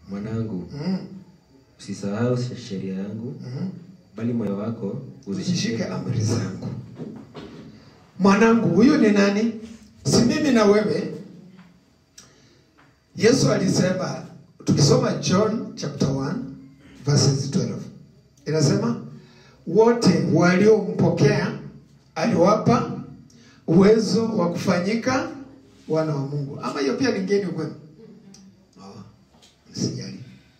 Mwanangu, mm. usisahau sheria yangu, mm. bali moyo wako uzishike amri zangu. Mwanangu, huyu ni nani? Si mimi na wewe. Yesu alisema, tukisoma John chapter 1 verses 12 inasema wote waliompokea aliwapa uwezo wa kufanyika wana wa Mungu. Ama hiyo pia ni ngeni kwenu? Oh, msijali.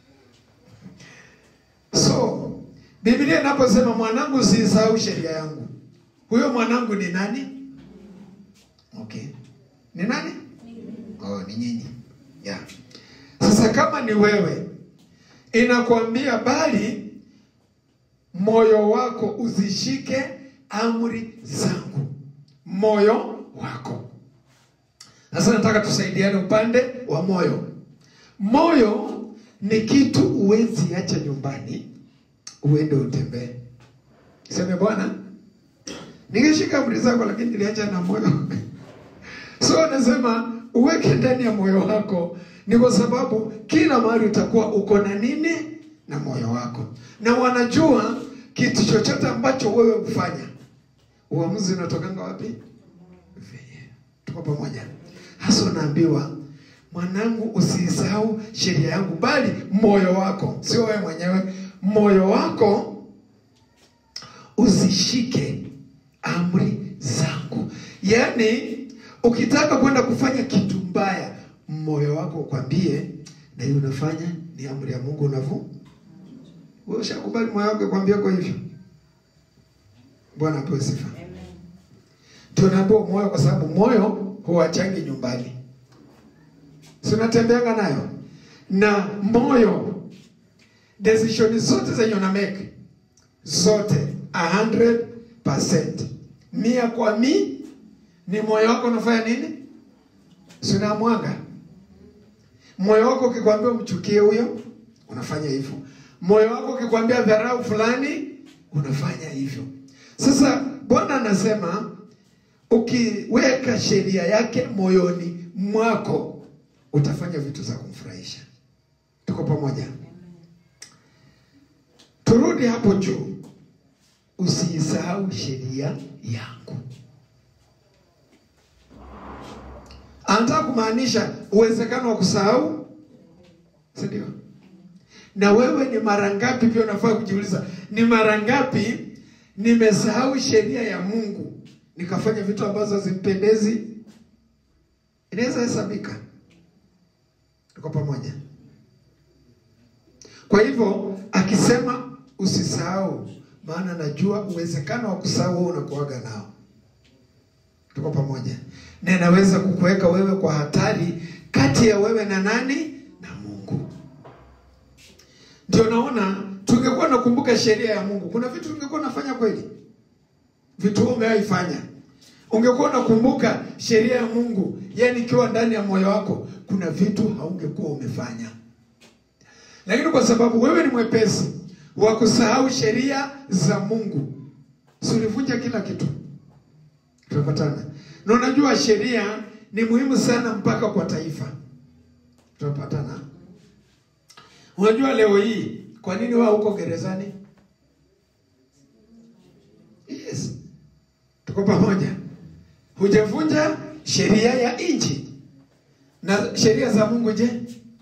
So Biblia inaposema mwanangu, usisahau sheria yangu, huyo mwanangu ni nani? Okay, ni nani? Oh, ni nyinyi. Yeah. Sasa kama ni wewe, inakwambia bali moyo wako uzishike amri zangu, moyo wako. Sasa nataka tusaidiane upande wa moyo. Moyo ni kitu uwezi acha nyumbani uende utembee. Seme Bwana, ningeshika amri zako, lakini niliacha na moyo so anasema uweke ndani ya moyo wako, ni kwa sababu kila mahali utakuwa uko na nini na moyo wako, na wanajua kitu chochote ambacho wewe hufanya, uamuzi unatokanga wapi? Venye tuko pamoja. Hasa unaambiwa mwanangu, usisahau sheria yangu, bali moyo wako, sio wewe mwenyewe, moyo wako uzishike amri zangu. Yaani, ukitaka kwenda kufanya kitu mbaya, moyo wako ukwambie, na hiyo unafanya ni amri ya Mungu, unavu wewe ushakubali moyo wako kwambia kwa hivyo. Bwana apewe sifa. Tunaambiwa moyo, kwa sababu moyo huwachangi nyumbani, si unatembeanga nayo na moyo, decision zote zenye una make zote 100% mia kwa mi ni moyo wako unafanya nini? Si unamwanga moyo wako ukikwambia umchukie huyo unafanya hivyo. Moyo wako ukikwambia dharau fulani unafanya hivyo. Sasa Bwana anasema ukiweka sheria yake moyoni mwako utafanya vitu za kumfurahisha. Tuko pamoja? Turudi hapo juu, usiisahau sheria yangu. Anataka kumaanisha uwezekano wa kusahau, si ndio? Na wewe ni mara ngapi pia unafaa kujiuliza, ni mara ngapi nimesahau sheria ya Mungu nikafanya vitu ambazo hazimpendezi? Inaweza hesabika. Tuko pamoja? Kwa hivyo akisema usisahau, maana najua uwezekano wa kusahau wewe unakuaga nao. Tuko pamoja? Na inaweza kukuweka wewe kwa hatari kati ya wewe na nani? Na Mungu. Ndio naona tungekuwa nakumbuka sheria ya Mungu, kuna vitu tungekuwa nafanya kweli, vitu wewe umewaifanya ungekuwa unakumbuka sheria ya Mungu, yani ikiwa ndani ya moyo wako, kuna vitu haungekuwa umefanya lakini kwa sababu wewe ni mwepesi wa kusahau sheria za Mungu, si ulivunja kila kitu. Tunapatana na unajua sheria ni muhimu sana mpaka kwa taifa. Tunapatana. Unajua leo hii kwa nini wao huko gerezani? Yes, tuko pamoja. Hujavunja sheria ya nchi na sheria za Mungu, je?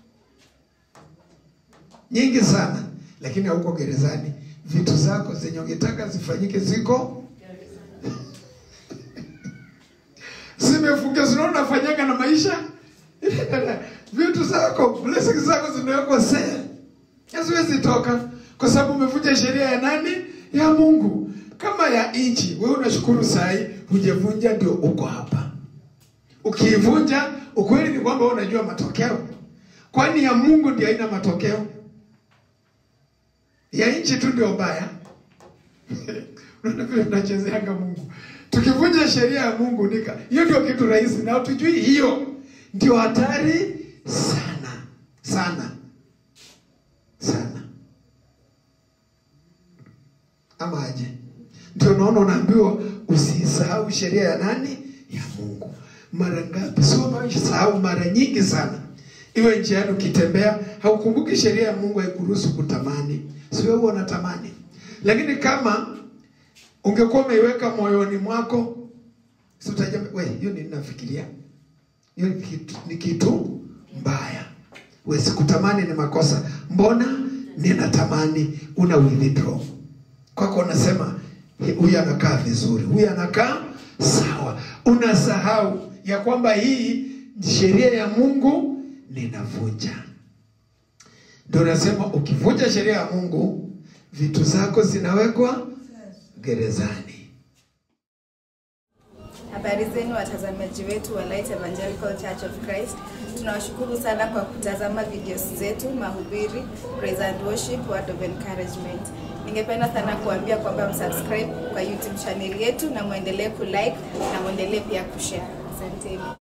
nyingi sana, lakini hauko gerezani. Vitu zako zenye ungetaka zifanyike ziko zimefungia, zinaona unafanyaga na maisha vitu zako, blessings zako zimewekwa sale, haziwezi toka kwa sababu umevunja sheria ya nani? Ya Mungu. Kama ya nchi, wewe unashukuru sahi, hujavunja, ndio uko hapa. Ukiivunja, ukweli ni kwamba wewe unajua matokeo, kwani ya Mungu ndio haina matokeo ya nchi tu ndio mbaya. Unaona vile tunachezeanga Mungu, tukivunja sheria ya Mungu nika, hiyo ndio kitu rahisi, na tujui hiyo ndio hatari sana sana sana, ama aje? Ndio naona unaambiwa usisahau sheria ya nani? Ya Mungu. Mara ngapi? Sio sahau, mara nyingi sana iwe njiani ukitembea, haukumbuki sheria ya Mungu haikuruhusu kutamani, si wewe unatamani. Lakini kama ungekuwa umeiweka moyoni mwako, si utajua we, hiyo ni ninafikiria hiyo ni kitu, ni kitu mbaya. We sikutamani ni makosa, mbona ninatamani? Una withdraw kwako, unasema huyu anakaa vizuri, huyu anakaa sawa. Unasahau ya kwamba hii sheria ya Mungu ninavunja. Ndio unasema ukivunja sheria ya Mungu, vitu zako zinawekwa gerezani. Habari zenu watazamaji wetu wa Light Evangelical Church of Christ. Tunawashukuru sana kwa kutazama videos zetu, mahubiri, praise and worship, word of encouragement. Ningependa sana kuambia kwamba msubscribe kwa YouTube channel yetu na muendelee kulike na muendelee pia kushare. Asanteni.